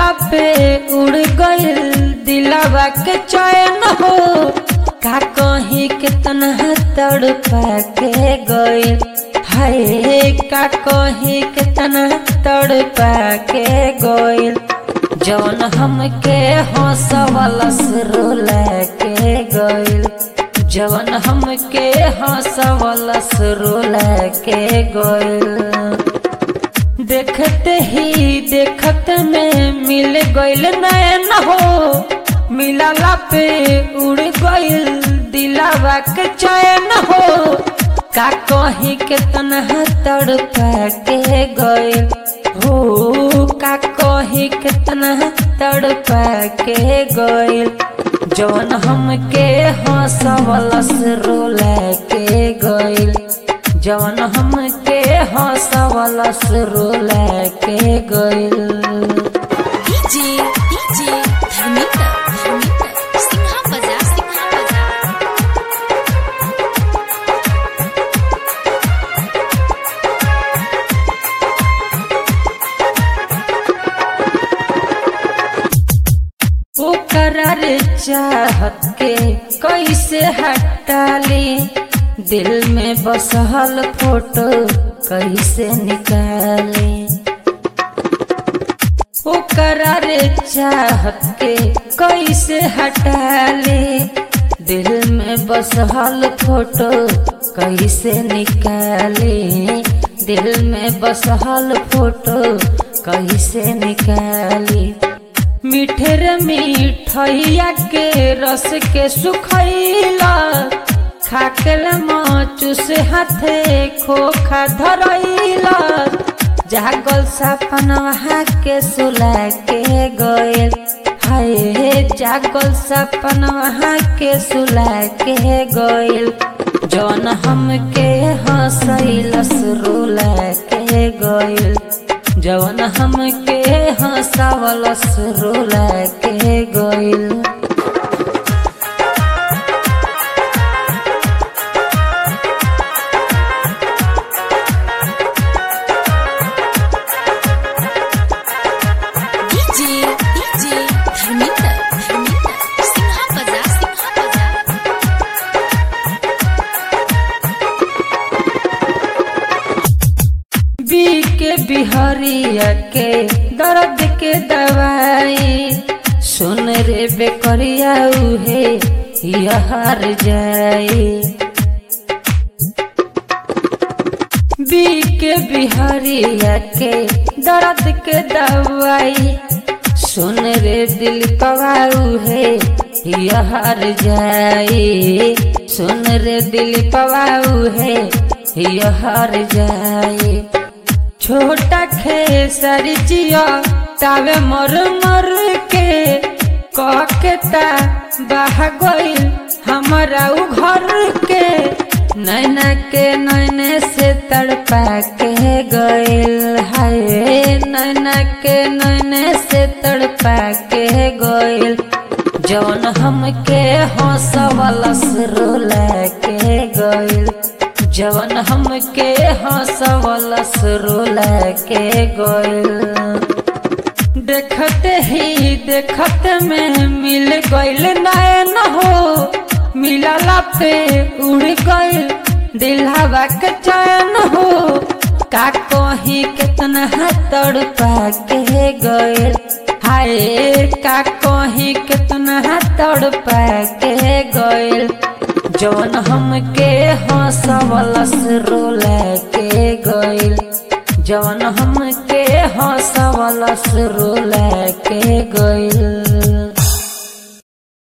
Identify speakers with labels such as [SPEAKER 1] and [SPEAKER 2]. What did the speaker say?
[SPEAKER 1] मिलला पे उड़ गइल दिलवा के चैन हो का कहीं कितना तड़पा के गइल हाय का कहीं कितना तड़पा के गइल जौन हमके हंसवलस रोला के गइल जवन हमके हंसवलस रोला के गइल देखते ही देखत में मिल गइल नैन हो मिलला पे उड़ गइल दिलावा के चैन हो का कहीं कितना तड़पा के गइल हो का कहीं कितना तड़पा के गइल जवन हमके हंसवलस रोला के गइल जवन हमके हंसवलस रोला के गइल
[SPEAKER 2] डीजे डीजे धर्मेंद्र धर्मेंद्र सिंहा बजा सिंहा बजा
[SPEAKER 1] ओकरा रे चाहत के कैसे हटाली दिल में बसहल फोटो कैसे निकाली ओकरा रे चाहत के कैसे हटाली दिल में बसहल फोटो कैसे निकाली दिल में बसहल फोटो कैसे निकाली मीठे रे मिठैया के रस के सुखैला खाकल माचू से हाथे खोखा धरैला जागल सपनवा के सुला के गइल हाय जागल सपनवा के सुला के गइल जौन हमके हंसैलस रोला के गइल जवन हमके हंसावलस रोला के गइल
[SPEAKER 2] डीजे डीजे धर्मेंद्र धर्मेंद्र सिंहा बजा सिंहा बजा
[SPEAKER 1] बी के बिहरिया के दर्द के दवाई सुन रे बेकरिया उहे यहार जाई बी के बिहारिया के दर्द के दवाई सुन रे दिल पवाऊ है यहार जाई सुन रे दिल पवाऊ है यहार जाई छोटा खेसर जिया तावे मर मर के ककेता बह गइल हमारा उ घर के नैना के नैने से तड़पा के गइल हाय नैना के नैने से तड़पा के गइल जौन हमके हंसवलस रोला के गइल जवन हमके हंसवलस रोला के गइल देखते ही देखत में मिल गइल नैन हो मिलला पे उड़ गइल दिलहवा के चैन हो का कहीं कितना तड़पा के गइल हाय का कहीं कितना तड़पा के गइल जौन हमके हंसवलस रोला के गइल जौन हमके हंसवलस रोला के गइल